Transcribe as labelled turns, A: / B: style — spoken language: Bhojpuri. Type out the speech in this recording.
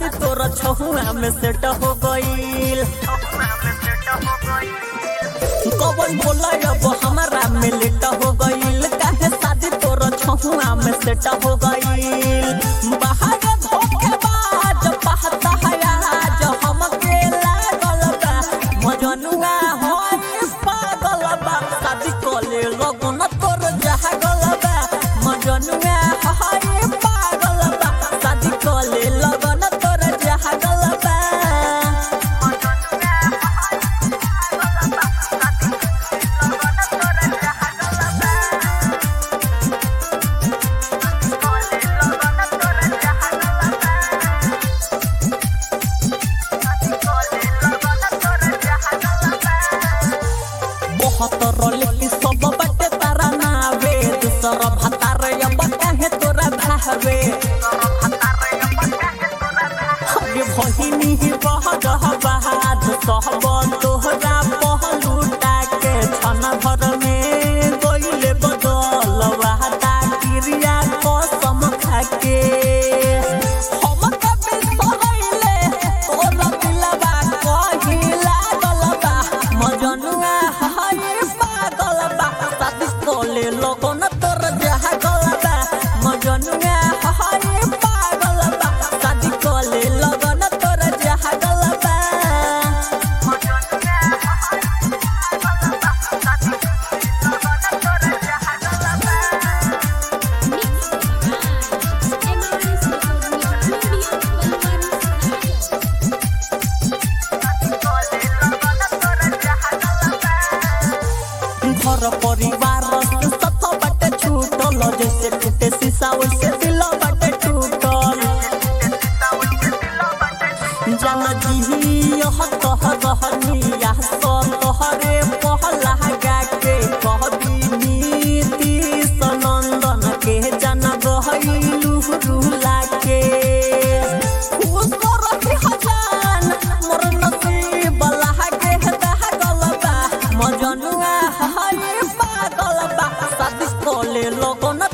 A: शादी तोरा छहुआ में सेट हो गईल कवन बोला अब हमारा में लेट हो गईल काहे शादी तोरा छहुआ में सेट हो गईल बाहर धोखेबाज पहता है आज हमके लागल बा मजनुआ हो पागल बा शादी कोले लगन तोर जहागल बा मजनुआ हो पागल बा शादी कोले लगन तोर जहागल बा बहुत रोले सब बटे तारा नावे दूसर भतार अब काहे तोरा भावे अरे भहिनी ही बह गह बहाद सहब तोहरा पहलूटा के छन भर में गइले बदल वाहता क्रिया कसम खाके हम कभी सहैले तोरा दिलवा कहिला गलबा मजनुआ हाय पागल बा शादी कोले लोगन तोर जहा गलबा मजनुआ हाय पागल बा शादी कोले लोगन तोर जहा गलबा घर परिवार के सत बटे छूटल जैसे टूटे शीशा वैसे दिल बटे टूटल जान जी यह कह रहनिया सो तोहरे पहला गा के कह नीति सनंदन के जन गहलू रुला के खुश रही हजान मोर नसीब लागे दह गलबा मजनुआ हाय पागल बा शादी कोले लोगन